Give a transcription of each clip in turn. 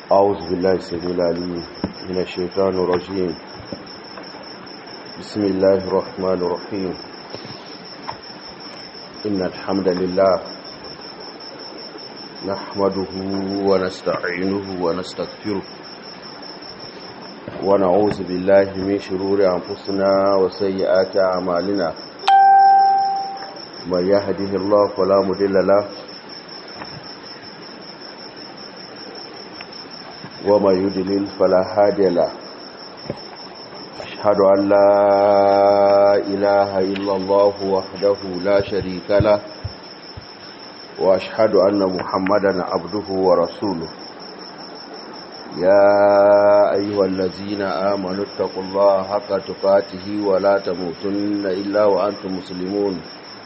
أعوذ بالله السميع العليم من الشيطان الرجيم بسم الله الرحمن الرحيم إن الحمد لله نحمده ونستعينه ونستغفره ونعوذ بالله من شرور أنفسنا وسيئات أعمالنا من يهده الله فلا مضل له وما يدلل فلا هادي له أشهد أن لا إله إلا الله وحده لا شريك له وأشهد أن محمدا عبده ورسوله يا أيها الذين آمنوا اتقوا الله حق تقاته ولا تموتن إلا وأنتم مسلمون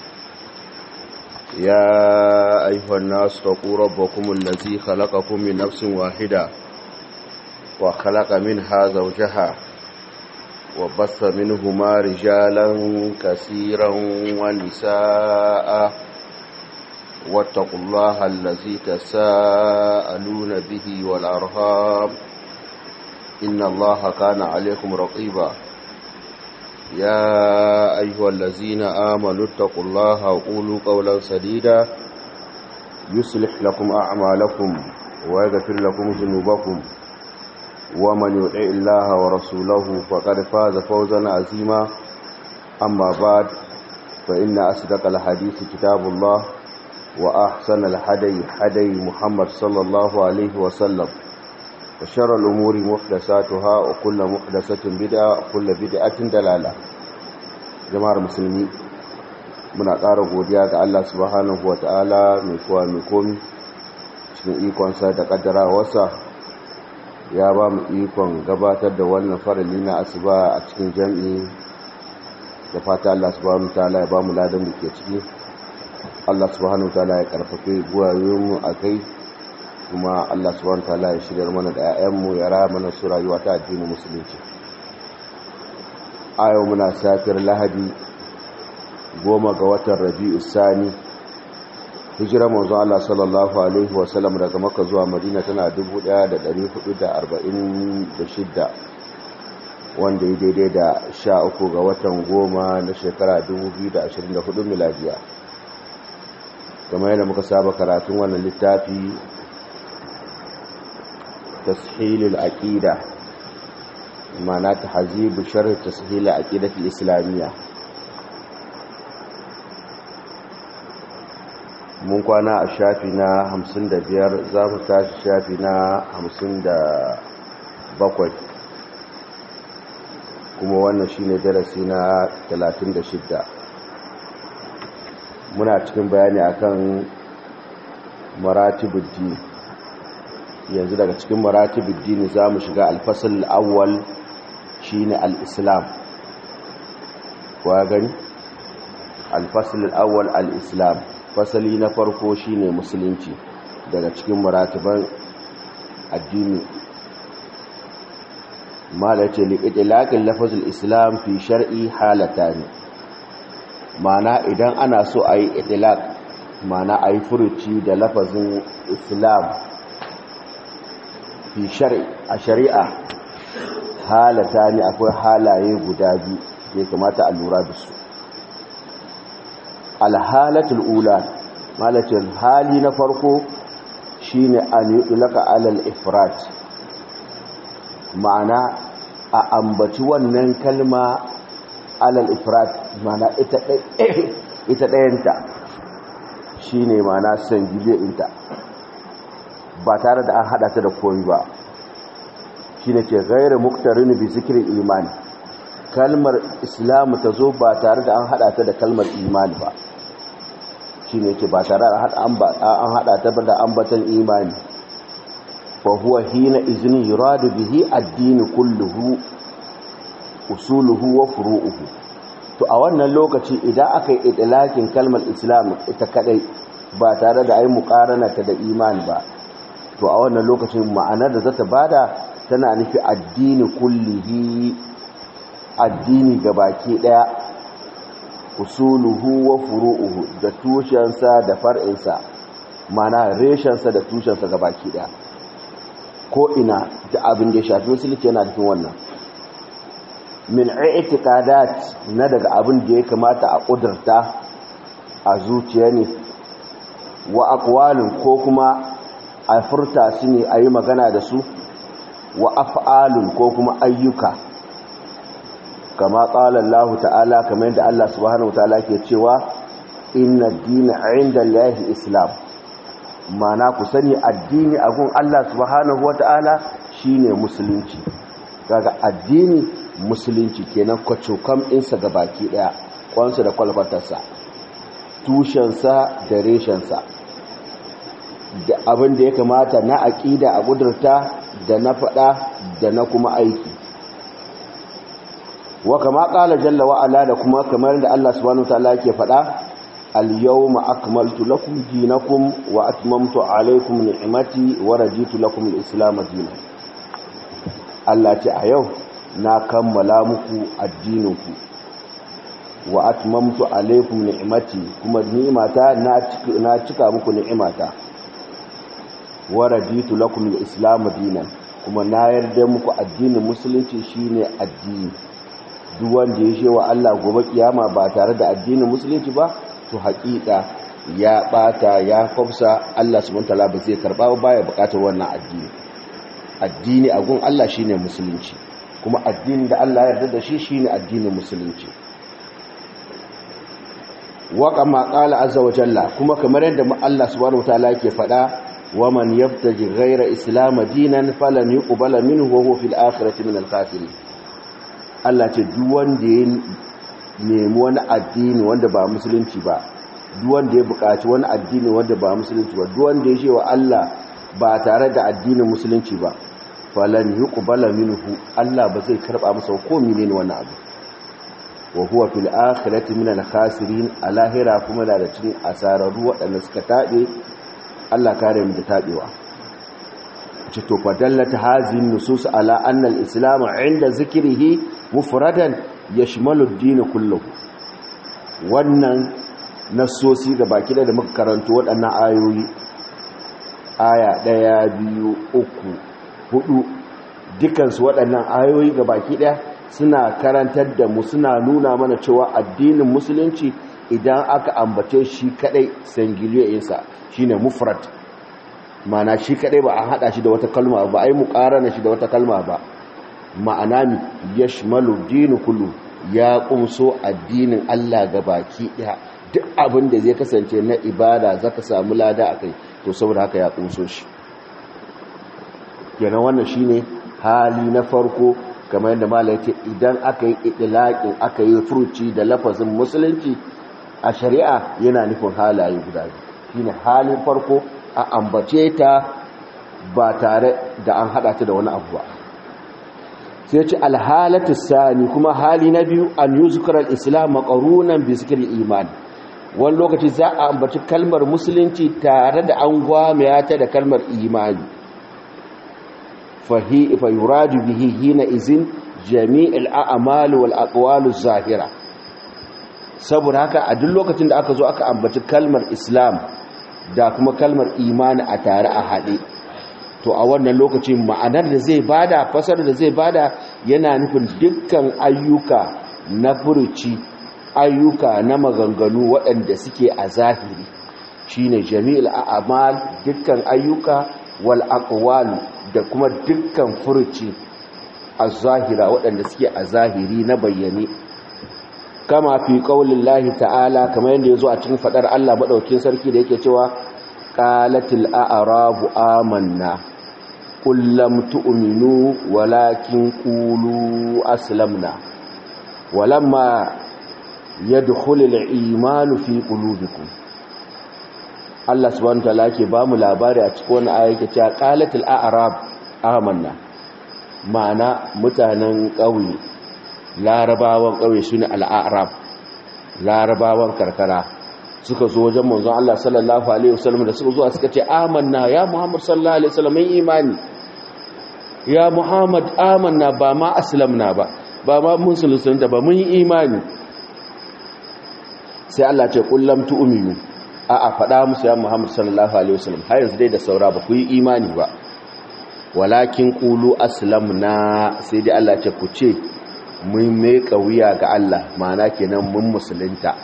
يا أيها الناس اتقوا ربكم الذي خلقكم من نفس واحدة وخلق منها زوجها وبث منهما رجالا كثيرا ونساء واتقوا الله الذي تساءلون به والأرهام إن الله كان عليكم رقيبا يا أيها الذين آمنوا اتقوا الله وقولوا قولا سديدا يصلح لكم أعمالكم ويغفر لكم ذنوبكم ومن يطع الله ورسوله فقد فاز فوزا عظيما أما بعد فإن أصدق الحديث كتاب الله وأحسن الحدي حدي محمد صلى الله عليه وسلم وشر الأمور محدثاتها وكل محدثة بدعة وكل بدعة دلالة جماعة المسلمين muna ƙara godiya ga Allah subhanahu wa ta'ala mai kowa mai komi cikin ikonsa da ƙaddarawarsa ya ba mu ikon gabatar da wannan farali na asuba a cikin jam'i da fata Allah subhanahu wa ta'ala ya ba mu ladan da ke ciki Allah subhanahu wa ta'ala ya karfafe guwayoyinmu a kai kuma Allah subhanahu wa ta'ala ya shiryar mana da 'ya'yanmu ya raya mana su rayuwa ta addinin musulunci a yau muna safiyar lahadi goma ga watan rabi'u sani hijira manzo Allah sallallahu alaihi wasallam daga Makka zuwa Madina tana 1446 wanda ya daidai da 13 ga watan goma na shekara 2024 miladiya kamar yadda muka saba karatun wannan littafi tashilul aqida ma'ana tahzibu sharh tashil aqidati islamiyya mun kwana a shafi na hamsin da biyar za mu tashi shafi na hamsin da bakwai kuma wannan shi ne darasi na talatin da shidda muna cikin bayani akan maratibuddi yanzu daga cikin maratibuddi za mu shiga alfasal awwal shi ne al'islam kwa gani alfasal awwal al'islam fasali na farko shine musulunci daga cikin maratiban addini mala ce liƙiƙilaƙin lafazul islam fi shar'i halata ne mana idan ana so a yi itilaq mana a yi furuci da lafazin islam fi shar'i a shari'a halata ne akwai halaye guda biyu da ya kamata a lura da su alhalatul ula malakin hali na farko shine an yulaka alal ifrat ma'ana a ambaci wannan kalma alal ifrat ma'ana ita ita dayanta shine ma'ana sangibe ɗinta ba tare da an hada ta da koyi ba shine ke gairu muktarin bi zikirin imani kalmar islamu ta zo ba tare da an hada ta da kalmar imani ba shi ne ke ba tare da an hada ta da ambatan imani fa huwa hina izini yuradu bihi addini kulluhu usuluhu wa furu'uhu to a wannan lokaci idan aka yi idlakin kalmar islam ita kadai ba tare da ai muqarana ta da imani ba to a wannan lokacin ma'anar da zata bada tana nufi addini kullihi addini gabaki daya usuluhu wa furu'uhu da tushensa da far'insa mana reshensa da tushensa ga baki daya ko ina da abin da ya shafi musulunci yana cikin wannan min i'tiqadat na daga abin da ya kamata a kudurta a zuciya ne wa aqwalin ko kuma a furta su ne a yi magana da su wa af'alun ko kuma ayyuka kama qala Allah ta'ala kamar yadda Allah subhanahu wa ta'ala ke cewa inna ad-dina 'inda Allahi islam mana ku sani addini a gun Allah subhanahu wa ta'ala shine musulunci kaga addini musulunci kenan kwacokam ɗinsa ga baki ɗaya kwansa da kwalfatarsa tushensa da reshensa da abin da ya kamata na aƙida a ƙudurta da na faɗa da na kuma aiki wa kama ƙala jalla wa'ala da kuma kamar da Allah subhanahu ta'ala ke faɗa al-yawma akmaltu lakum dinakum wa atmamtu alaykum ni'mati wa raditu lakum al-islam dinan Allah ce a yau na kammala muku addininku wa atmamtu alaykum ni'mati kuma ni'mata na cika muku ni'imata wa raditu lakum al-islam dinan kuma na yarda muku addinin musulunci shine addini duk wanda ya shewa Allah gobe kiyama ba tare da addinin musulunci ba to haƙiƙa ya bata ya kwafsa Allah subhanahu wataala ba zai karba ba ya buƙatar wannan addini addini a gun Allah shine musulunci kuma addinin da Allah ya yarda da shi shine addinin musulunci wa kama qala azza wa jalla kuma kamar yadda Allah subhanahu wataala yake faɗa ومن يبتغي غير اسلام دينا فلن يقبل منه وهو في الاخره من الخاسرين Allah ce duk wanda ya nemi wani addini wanda ba musulunci ba duk wanda ya buƙaci wani addini wanda ba musulunci ba duk wanda ya ce wa Allah ba tare da addinin musulunci ba falan yuqbala minhu Allah ba zai karba masa ko menene wannan abu wa huwa fil akhirati min al khasirin alahira kuma da cikin asararru waɗanda suka tabe Allah kare mu da tabewa ce to fadallata hazin nusus ala anna al-islam inda zikrihi mufradan yashmalu ad-din kullahu wannan nasosi ga baki da muka karanto waɗannan ayoyi aya ɗaya biyu uku hudu dukansu waɗannan ayoyi ga baki ɗaya suna karantar da mu suna nuna mana cewa addinin musulunci idan aka ambace shi kadai sangiliyarsa shine mufrad ma'ana shi kadai ba a hada shi da wata kalma ba ai muqarana shi da wata kalma ba ma'ana mi yashmalu dinu kullu ya kumso addinin Allah gabaki daya duk abin da zai kasance na ibada zaka samu lada akai to saboda haka ya kumso shi kenan wannan shine hali na farko kamar yadda malai ce idan aka yi itlaqin aka yi furuci da lafazin musulunci a shari'a yana nufin halaye guda biyu shine halin farko a ambace ta ba tare da an hada ta da wani abu ba sai ce alhalatu sani kuma hali na biyu an yuzkar al-islam maqrunan bi zikri iman wani lokaci za a ambaci kalmar musulunci tare da an gwamaya ta da kalmar imani fahi fa yuradu bihi hina izin jami'il a'mal wal aqwal zahira saboda haka a duk lokacin da aka zo aka ambaci kalmar islam da kuma kalmar imani a tare a haɗe to a wannan lokacin ma'anar da zai bada fasar da zai bada yana nufin dukkan ayyuka na furuci ayyuka na maganganu waɗanda suke a zahiri shine jami'ul a'mal dukkan ayyuka wal aqwal da kuma dukkan furuci a zahira waɗanda suke a zahiri na bayyane kama fi qaulin lahi ta'ala kamar yadda yazo a cikin fadar Allah madaukakin sarki da yake cewa qalatil a'rabu amanna qul lam tu'minu walakin qulu aslamna walamma yadkhulul imanu fi qulubikum Allah subhanahu wa ta'ala yake ba mu labari a cikin wannan aya yake cewa qalatil a'rab amanna ma'ana mutanen ƙauye larabawan ƙauye su ne al'arab larabawan karkara suka zo wajen manzon Allah sallallahu Alaihi wasallam da suka zuwa suka ce amanna ya muhammad sallallahu Alaihi wasallam imani ya muhammad amanna ba ma aslamna ba ba ma mun sulusunta ba mun yi imani sai Allah ce kullam tu'minu a a faɗa musu ya muhammad sallallahu Alaihi wasallam har yanzu dai da saura ba ku yi imani ba walakin qulu aslamna sai dai Allah ce ku ce mun mai wuya ga Allah ma'ana kenan mun musulunta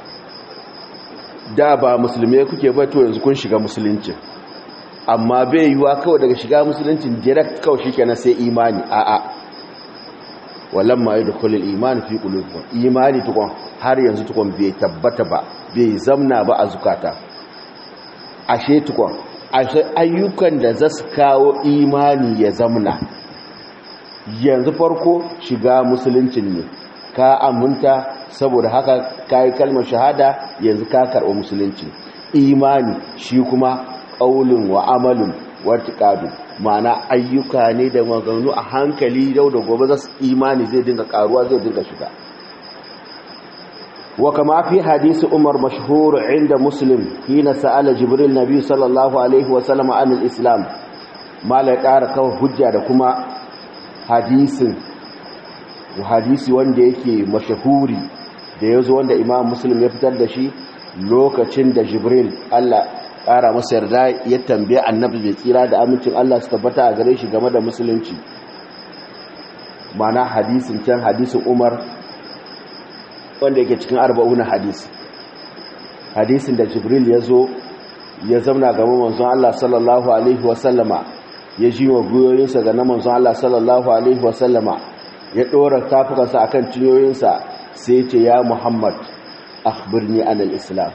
da ba musulmai kuke ba to yanzu kun shiga musulunci amma bai yiwa kawai daga shiga musuluncin direct kawai shikenan sai imani a'a walamma yadkhulul iman fi qulubikum imani tukun har yanzu tukun bai tabbata ba bai zamna ba a zukata ashe tukun ashe ayyukan da za su kawo imani ya zamna yanzu farko shiga musuluncin ne ka aminta saboda haka kai kalmar shahada yanzu ka karɓi musulunci imani shi kuma qaulun wa amalun wa tiqadu ma'ana ayyuka ne da maganganu a hankali yau da gobe za su imani zai dinga karuwa zai dinga shiga wa kama fi hadisi umar mashhur inda muslim hina sa'ala jibril nabi sallallahu alaihi wa sallam an al-islam mala ƙara kawai hujja da kuma hadisin hadisi wanda yake mashahuri da yazo wanda imam muslim ya fitar da shi lokacin da jibril Allah ƙara masa yarda ya tambaye annabi bai tsira da amincin Allah su tabbata a gare shi game da musulunci mana hadisin can hadisin Umar wanda yake cikin arba'una hadisi hadisin da Jibril ya zo ya zauna gaban manzon Allah sallallahu alaihi wasallama ya ji wa guyoyinsa ga na manzon Allah sallallahu alaihi wasallama ya ɗora tafukansa akan cinyoyinsa sai ce ya Muhammad akhbirni anil islam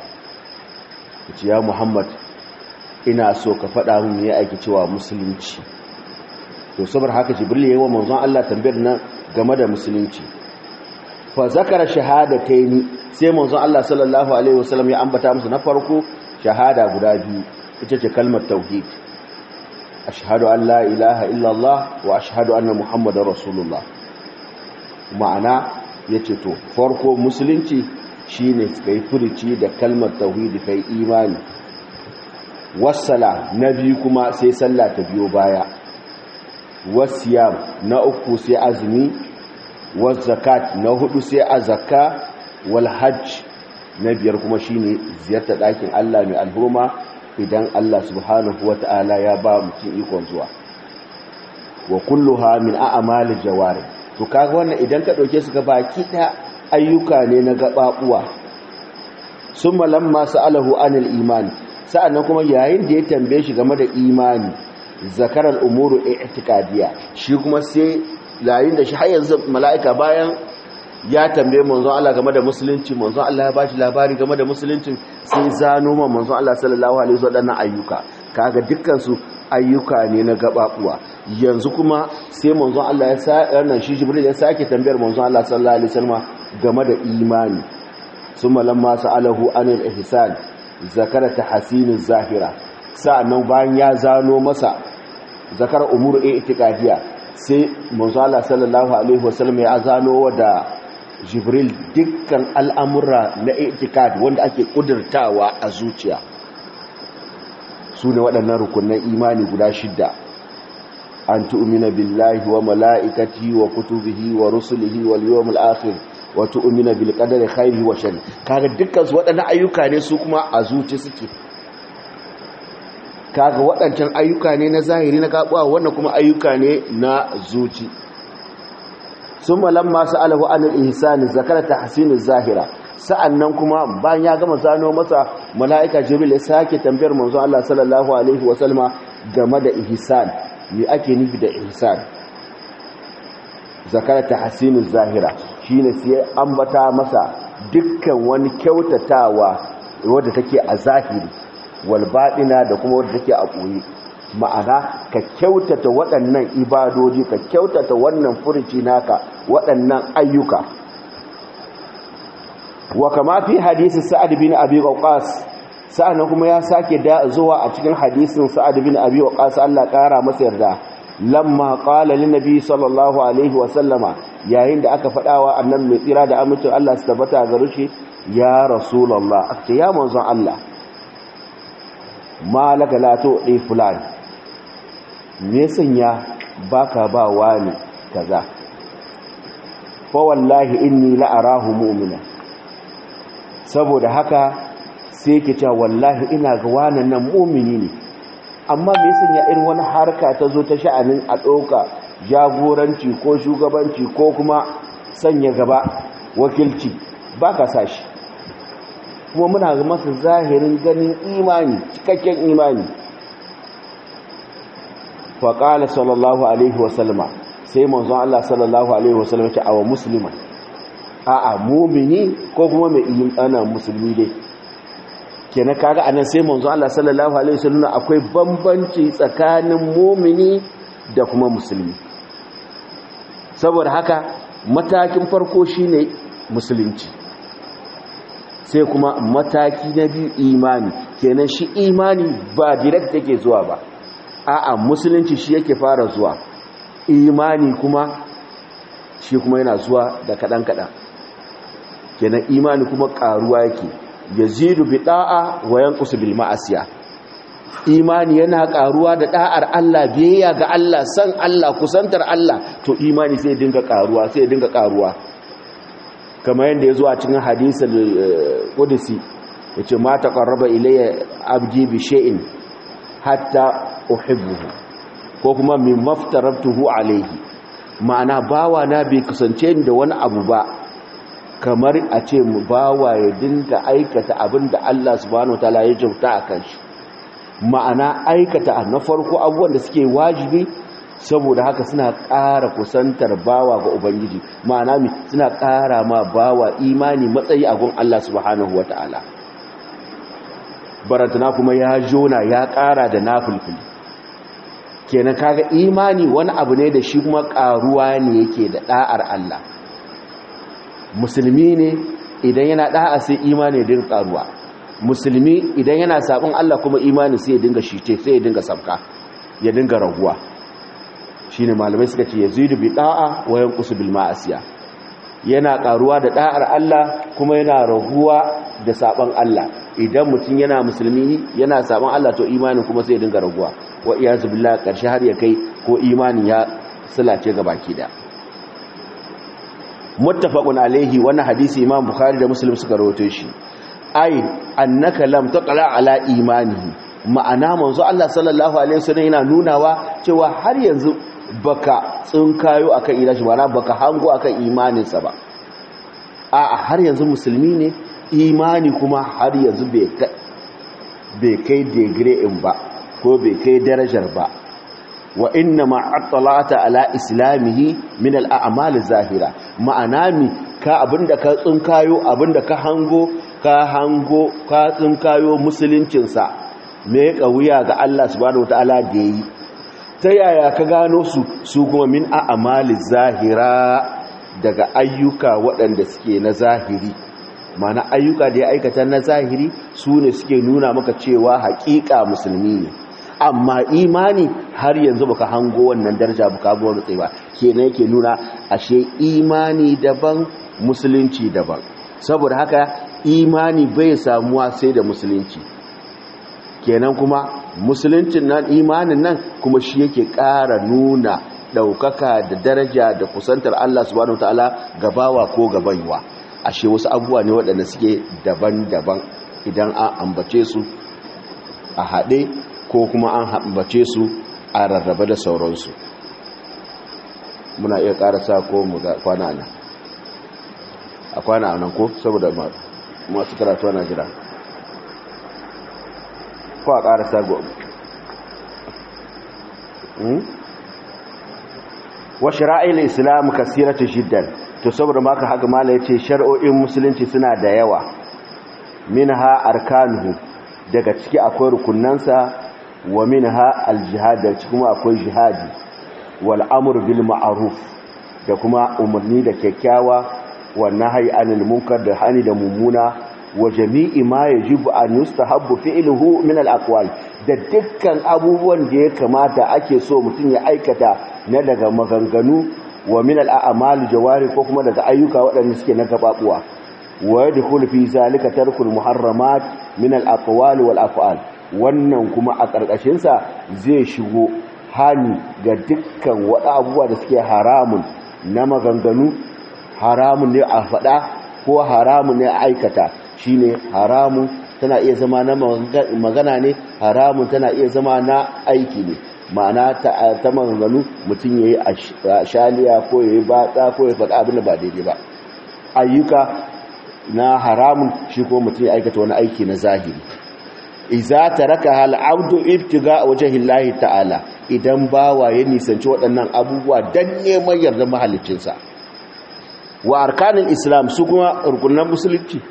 ce ya muhammad ina so ka faɗa mun ya aiki cewa musulunci to saboda haka jibril yayin wa manzon Allah tambayar nan game da musulunci fa zakara shahadataini sai manzon Allah sallallahu alaihi wasallam ya ambata musu na farko shahada guda biyu ita ce kalmar tauhid ashhadu an la ilaha illallah wa ashhadu anna muhammadar rasulullah ma'ana yace to farko musulunci shine kai furici da kalmar tauhidi kai imani wassala na biyu kuma sai sallah ta biyo baya wasiyam na uku sai azumi zakat na hudu sai azaka wal hajj na biyar kuma shine ziyartar ɗakin Allah mai alhurma idan Allah subhanahu wata'ala ya ba mutum ikon zuwa wa kulluha min a'mali jawari to kaga wannan idan ka dauke su ga baki da ayyuka ne na gababuwa summa lamma sa'alahu anil iman sa'annan kuma yayin da ya tambaye shi game da imani zakaral umuru i'tiqadiyya shi kuma sai yayin da shi har yanzu mala'ika bayan ya tambaye manzon Allah game da musulunci manzon Allah ya bashi labari game da musulunci sai zano ma manzon Allah sallallahu alaihi wasallam ayyuka kaga dukkan su ayyuka ne na gababuwa yanzu kuma sai manzon Allah ya sa wannan shi Jibril ya sake tambayar manzon Allah sallallahu alaihi wasallam game da imani summa lamma sa'alahu anil ihsan zakara tahsinuz zahira sa'annan bayan ya zano masa zakar umur i'tiqadiyya sai manzon Allah sallallahu alaihi wasallam ya zano da Jibril dukkan al'amura na i'tiqad wanda ake kudurtawa a zuciya su ne waɗannan rukunan imani guda shidda an tu'mina billahi wa mala'ikati wa kutubihi wa rusulihi wal yawmil akhir wa tu'mina bil qadari khairihi wa sharri kaga dukkan su waɗannan ayyuka ne su kuma a zuci suke kaga waɗancan ayyuka ne na zahiri na gabuwa wannan kuma ayyuka ne na zuci summa lamma sa'alahu an al-ihsan zakara tahsin az-zahira sa'annan kuma bayan ya gama zano masa mala'ika jibril ya sake tambayar manzo Allah sallallahu alaihi wa sallama game da ihsan me ake nufi da ihsan zakara tahsin az-zahira shine sai ambata masa dukkan wani kyautatawa wanda take a zahiri wal baɗina da kuma wanda take a ɓoye ma'ana ka kyautata waɗannan ibadoji ka kyautata wannan furuci naka waɗannan ayyuka wa kama fi hadisi sa'ad bin abi waqas sa'annan kuma ya sake da zuwa a cikin hadisin sa'ad bin abi waqas Allah ƙara masa yarda lamma qala lin nabi sallallahu alaihi wa sallama yayin da aka fadawa annabi mai tsira da amincin Allah su tabbata ga rushe ya rasulullah aka ya manzon Allah malaka la to dai fulani me sanya baka ba wani kaza fa wallahi inni la arahu mu'mina saboda haka sai ke cewa wallahi ina ga wannan nan mu'mini ne amma me yasa ya irin wani harka ta zo ta sha'anin a ɗauka jagoranci ko shugabanci ko kuma sanya gaba wakilci ba ka sa shi kuma muna masa zahirin ganin imani cikakken imani faƙala sallallahu alaihi wasallama sai manzon Allah sallallahu alaihi wasallama ce awa musulman a'a mumini ko kuma mai ana musulmi dai kenan kaga anan sai manzon Allah sallallahu alaihi wasallama akwai bambanci tsakanin mumini da kuma musulmi saboda haka matakin farko shine musulunci sai kuma mataki na biyu imani kenan shi imani ba direct yake zuwa ba a'a musulunci shi yake fara zuwa imani kuma shi kuma yana zuwa da kadan kadan kenan imani kuma karuwa yake yazidu bi da'a wa yanqusu bil ma'asiya imani yana karuwa da da'ar Allah biyayya ga Allah san Allah kusantar Allah to imani sai dinga karuwa sai dinga karuwa kamar yadda ya zo a cikin hadisul qudsi yace ma taqarraba ilayya abdi bi shay'in hatta uhibbuhu ko kuma min maftaratuhu alayhi ma'ana bawa na bai kusance ni da wani abu ba kamar a ce mu bawa ya dinga aikata abin da Allah subhanahu wataala ya jauta akan shi ma'ana aikata na farko abubuwan da suke wajibi saboda haka suna ƙara kusantar bawa ga ubangiji ma'ana mi suna ƙara ma bawa imani matsayi a gun Allah subhanahu wata'ala baratana kuma ya jona ya ƙara da nafulfuli kenan kaga imani wani abu ne da shi kuma ƙaruwa ne yake da ɗa'ar Allah musulmi ne idan yana ɗa'a sai imani din ƙaruwa musulmi idan yana sabon Allah kuma imani sai ya dinga shice sai ya dinga sabka ya dinga raguwa shine malamai suka ce yazidu bi da'a wa yanqusu bil ma'asiya yana karuwa da da'ar Allah kuma yana raguwa da sabon Allah idan mutum yana musulmi yana sabon Allah to imanin kuma sai ya dinga raguwa wa iyazu billah karshe har ya kai ko imanin ya sulace ga baki da muttafaqun alaihi wannan hadisi imam bukhari da muslim suka rawaito shi ai annaka lam taqra ala imanihi ma'ana manzo Allah sallallahu alaihi wasallam yana nunawa cewa har yanzu baka tsinkayo akan ilashi ba baka hango akan imaninsa ba a har yanzu musulmi ne imani kuma har yanzu bai kai degree in ba ko bai kai darajar ba wa inna ma attalata ala islamihi min al'amal zahira ma'ana mi ka abinda ka tsinkayo abinda ka hango ka hango ka tsinkayo musuluncinsa me wuya ga Allah subhanahu wataala da yayi ta yaya ka gano su su kuma min a'amali zahira daga ayyuka waɗanda suke na zahiri mana ayyuka da ya aikata na zahiri su ne suke nuna maka cewa haƙiƙa musulmi ne amma imani har yanzu baka hango wannan daraja baka buwar rutse ba kenan yake nuna ashe imani daban musulunci daban saboda haka imani bai samuwa sai da musulunci kenan kuma musuluncin nan imanin nan kuma shi yake ƙara nuna ɗaukaka da daraja da kusantar Allah subhanahu wataala gabawa ko gabaiwa ashe wasu abubuwa ne waɗanda suke daban-daban idan an ambace su a haɗe ko kuma an ambace su a rarraba da sauransu muna iya ƙarasa ko mu kwana nan a kwana nan ko saboda masu karatu na jira ko a ƙarasa gobe wa shira'il islam kasiratu jiddan to saboda maka haka mala yace shar'o'in musulunci suna da yawa minha arkanuhu daga ciki akwai rukunansa wa minha aljihad da kuma akwai jihadi wal amr bil ma'ruf da kuma umarni da kyakkyawa wa nahyi anil munkar da hani da mummuna wa jami'i ma yajibu an yustahabbu fi'luhu min al aqwal da dukkan abubuwan da ya kamata ake so mutum ya aikata na daga maganganu wa min al'amalu jawari ko kuma daga ayyuka waɗanda suke na gababuwa wa yadkhulu fi zalika tarkul muharramat min al-aqwal wal af'al wannan kuma a ƙarƙashin sa zai shigo hani ga dukkan waɗa abubuwa da suke haramun na maganganu haramun ne a faɗa ko haramun ne a aikata shine haramun tana iya zama na magana ne haramun tana iya zama na aiki ne ma'ana ta maganganu mutum ya yi a shaliya ko ya yi batsa ko ya faɗa abin da ba daidai ba ayyuka na haramun shi ko mutum ya aikata wani aiki na zahiri iza taraka hal abdu ibtiga wajhillahi ta'ala idan bawa ya nisanci waɗannan abubuwa dan neman yardar mahaliccinsa wa arkanin islam su kuma rukunan musulunci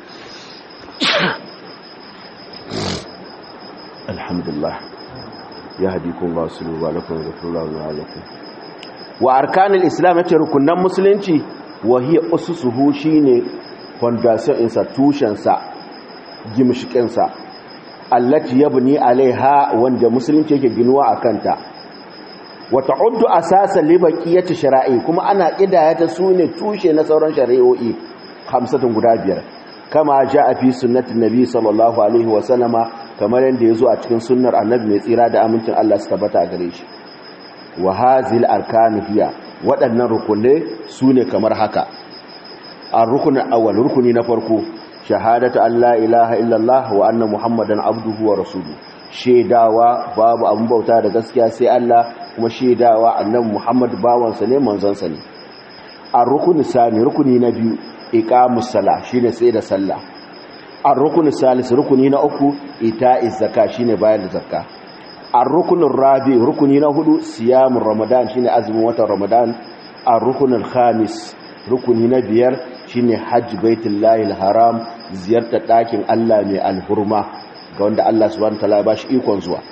alhamdulillah ya hadikun ba su ba lakum ghafurullahu lakum wa arkanin islam yace rukunan musulunci wa hiya ususuhu shine foundation insa tushensa gimshikinsa allati yabni alaiha wanda musulunci yake ginuwa akanta wa ta'uddu asasan li baqiyati shara'i kuma ana kidaya ta sune tushe na sauran shari'o'i hamsatun guda biyar kama jaa fi sunnati nabi sallallahu alaihi wa sallama kamar yanda yazo a cikin sunnar annabi mai tsira da amincin Allah su tabbata gare shi wa hazil arkanu hiya waɗannan rukunai sune kamar haka ar-rukun awwal rukuni na farko shahadatu an la ilaha illallah wa anna muhammadan abduhu wa rasuluhu shedawa babu abun bauta da gaskiya sai Allah kuma shedawa annabi muhammad bawansa ne manzonsa ne ar-rukun sani rukuni na biyu iqamus sala shine sai da sallah ar-rukun salis rukuni na uku ita'iz zakka shine bayar da zakka ar-rukun rabi rukuni na hudu siyamur ramadan shine azumin watan ramadan ar-rukun khamis rukuni na biyar shine hajj baitullahi haram ziyartar ɗakin Allah mai alhurma ga wanda Allah subhanahu wataala ya bashi ikon zuwa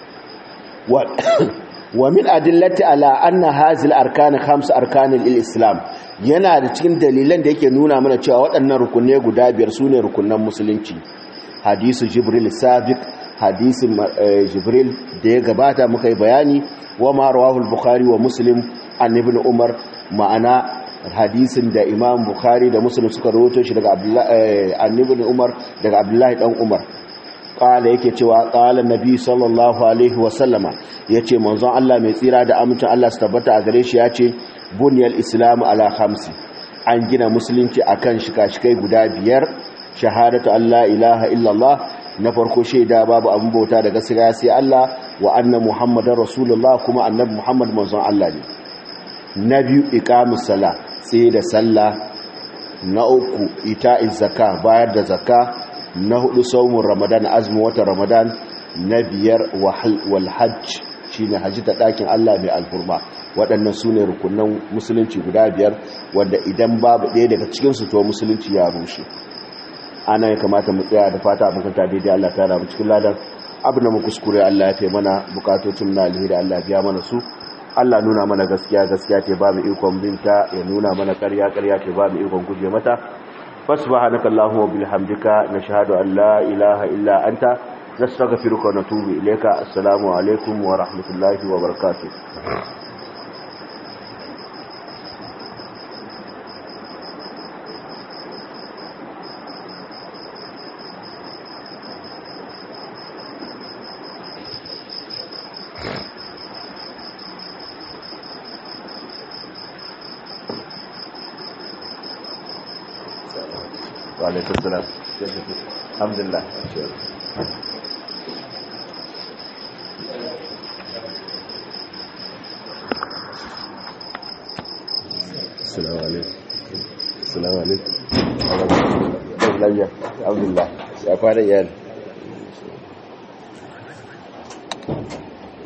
wa min adillati ala anna hazil arkan khams arkan islam yana da cikin dalilan da yake nuna mana cewa waɗannan rukunne guda biyar sune rukunnan musulunci hadisu jibril sabiq hadisin jibril da ya gabata muka yi bayani wa ma rawahu al-bukhari wa muslim an ibn umar ma'ana hadisin da imam bukhari da muslim suka rawaito shi daga annabi umar daga abdullahi dan umar kala yake cewa kala nabi sallallahu alaihi wa sallama yace manzon Allah mai tsira da amincin Allah su tabbata a gare shi yace bunyal islamu ala khamsi an gina musulunci akan shika-shikai guda biyar shahadatu alla ilaha illallah na farko shaida babu abin bauta da gaskiya sai Allah wa anna muhammadar rasulullah kuma annabi muhammad manzon Allah ne na biyu iqamus sala sai da sallah na uku ita'iz zakka bayar da zakka na hudu saumun ramadan azumin watan ramadan na biyar wal hajj shine haji ta dakin Allah mai alfurma waɗannan su ne rukunan musulunci guda biyar wanda idan babu ɗaya daga cikinsu to musulunci ya rushe ana ya kamata mu tsaya da fata abin kanta daidai Allah ta ramu cikin ladan abin da mu kuskure Allah ya fi mana bukatocin na alheri Allah biya mana su Allah nuna mana gaskiya gaskiya ce ba mu ikon binta ya nuna mana ƙarya ƙarya ce ba mu ikon guje mata fasubhanaka allahumma bihamdika nashhadu an la ilaha illa anta nastaghfiruka wa natubu ilayka assalamu alaikum wa rahmatullahi wa barakatuh وعليكم السلام الحمد لله السلام عليكم السلام عليكم الحمد لله يا فارق